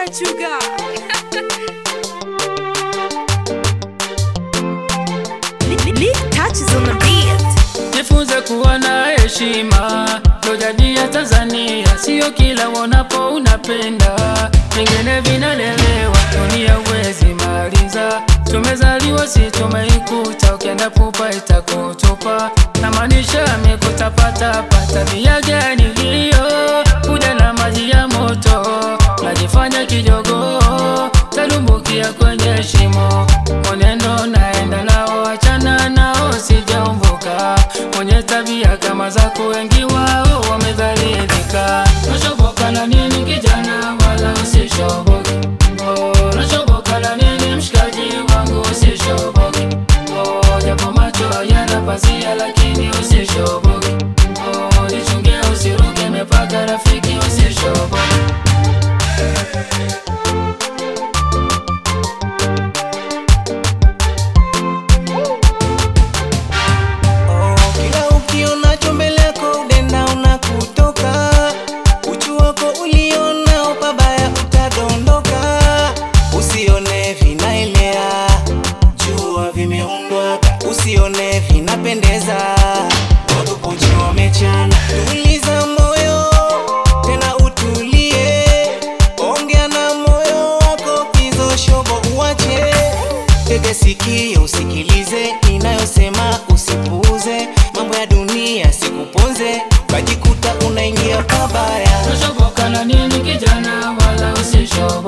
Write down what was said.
what you got. Lick touches on the beat. Jifunze kuwa na heshima, ndo jadi ya Tanzania, sio kila wonapo unapenda, vingine vinalelewa, dunia uwezi maliza. Tumezaliwa si tumeikuta, ukienda pupa itakutupa, na maanisha amekutapatapa. Tabia gani hiyo? Kuja na maji ya moto, najifanya kijogo, talumbukia kwenye shimo. Mwenendo naenda nao, achana nao, sijaumbuka. Mwenye tabia kama zako, wengi wao wamedhalilika. Nashoboka na nini kijana, wala usishoboke. Oh, nashoboka na nini mshikaji wangu, usishoboke. Oh, japo macho yana pazia, lakini usishoboke. Oh, jichunge usiruke mipaka, rafiki, usishoboke. Oh, kila ukionacho mbele yako udenda unakutoka, uchu wako ulionao pabaya utadondoka, usione vinaelea, jua vimeundwa, usione vinapendeza, watu uchi wamechana. Tuliza moyo tena utulie, ongea na moyo wako, hizo shobo uache Tege sikio usikilize ninayosema, usipuuze mambo ya dunia, sikuponze ukajikuta unaingia pabaya. Nashoboka na nini kijana, wala usishoboke.